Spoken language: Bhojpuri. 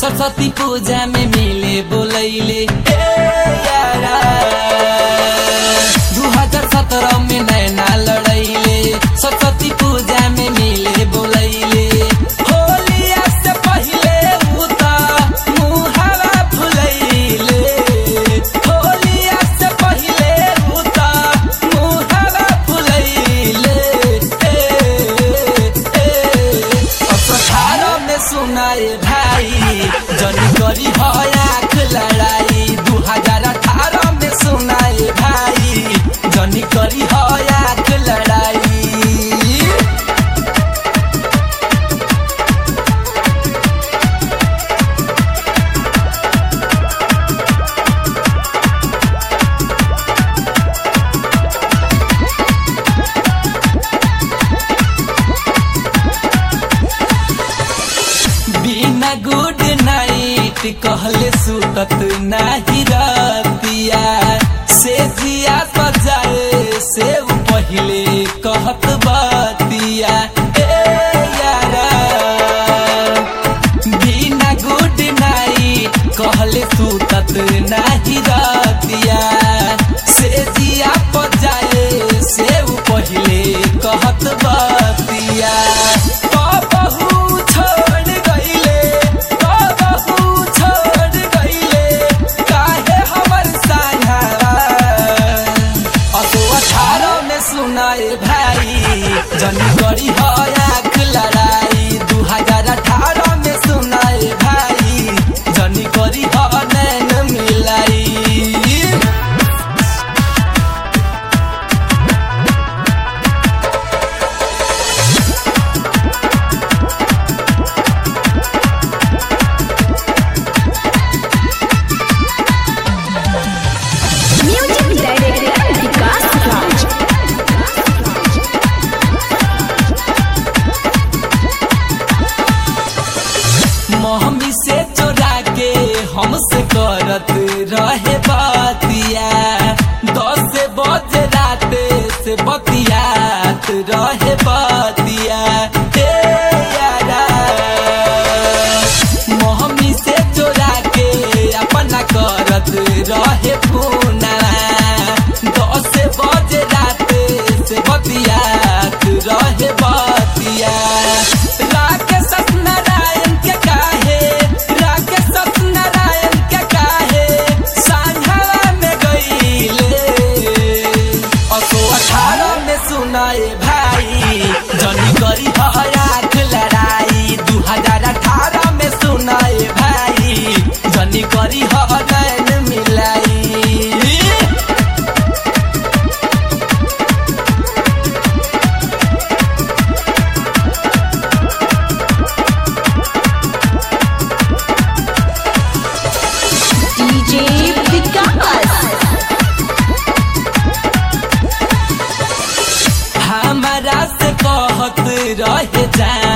सरस्वती पूजा में मिले बोलैले ए यारा दू हजार सत्रह में नैना लड़ैले सरस्वती पूजा में मिले बोलैले होलिया से पहिले उ त मुहावा फुलैले होलिया से पहिले उ त मुहावा फुलैले ए ए अठारह में सुनाए भाई जनी करी है आँख लड़ाई दू हजार अठारह में सुनाए भाई जनी करी है आँख लड़ाई बिना गुड नाइट कहले सुतत नाही रतिया से जिया सजाए से उ पहिले कहत बतिया ए यारा बिना गुड नाइट कहले सुतत नाही रतिया से जिया पजाए से उ पहिले कहत बतिया कबहू छोड़ गईले कबहू छोड़ गईले काहे हमर साझावा असो अठारह में सुनाए भाई जनी करी है आँख लड़ाई दू हजार अठारह में सुनाए भाई जनी करी है नैन मिलाई म्यूजिक डायरेक्टर विकास राज मोहमी से चोरा के हमसे करत रहे बातिया दस बजे राते से बतियात रहे बातिया हे यारा मोहमी से चोरा के अपना करत रहे पूना दस बजे राते से बतियात रहे बातिया राकेश सत्यनारायण के काहे राकेश सत्यनारायण के काहे सांझावा में गईले असो अठारह में सुनाए भाई जनी करी है आँख लड़ाई दू हजार अठारह में सुनाए भाई जनी करी है नैन मिलाई डीजे विकास हमारा से कहत रहे जा